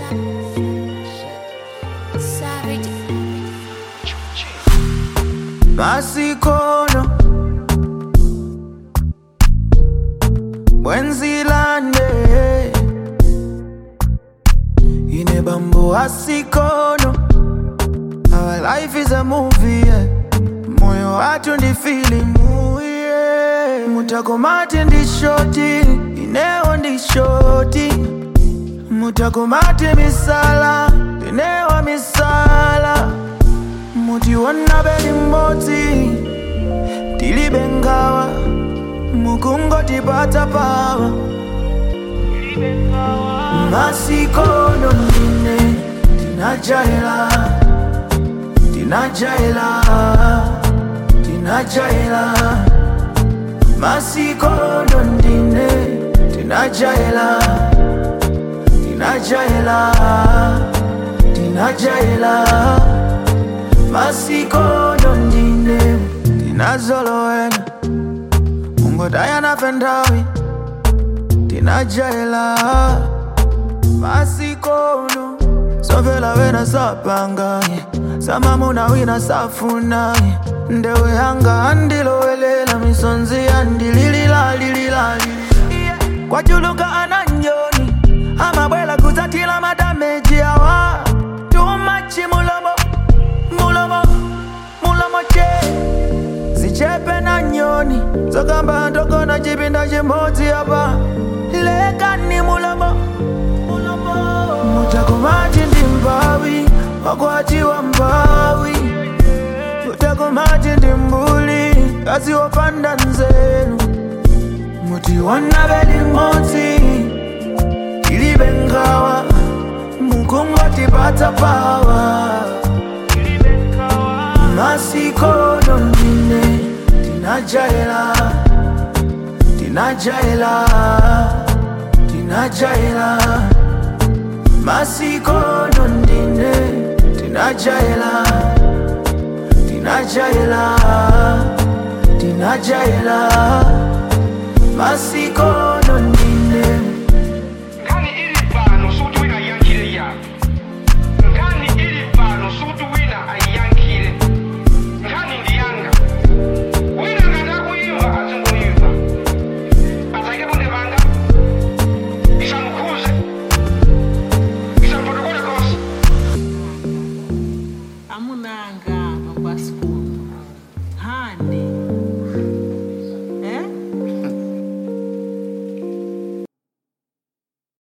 Savage. masikono bwenzilande ine bambo asikono our life is a movie yeah. moyo watu ndi filimu yeah. mutakomati ndi shoti inewo ndi shoti mutakomati misala inewa misala mutiona beli mmodzi tilibe ngawa mukungotipata pawa masikono ndine tinajaila tinajaila tinajaila masikono ndine tinajaila tinajaila tinajaila masikono ndine tinazolowena ungodayana fentawi tinajaila masikono somvela wena sapanga samamuna wina safuna ndewe yanga andilowelela misonzi yandilililalililali kwajuluka ananyoni amabwela kutatila madameji awa tumachi mulomo mulomo mulomo che zichepe na nyoni zokamba ndogona chipinda chimodzi apa lekani mulomo mulomo mutakomati ndi mbawi wakwatiwa mbawi mutakomati ndi mbuli kazi wopanda nzeru mutiona beli modzi tilibe ngawa mukungotipata pawa masikono ndine tinajaila tinajaila tinajaila masikono ndine tinajaila tinajaila tinajaila masikono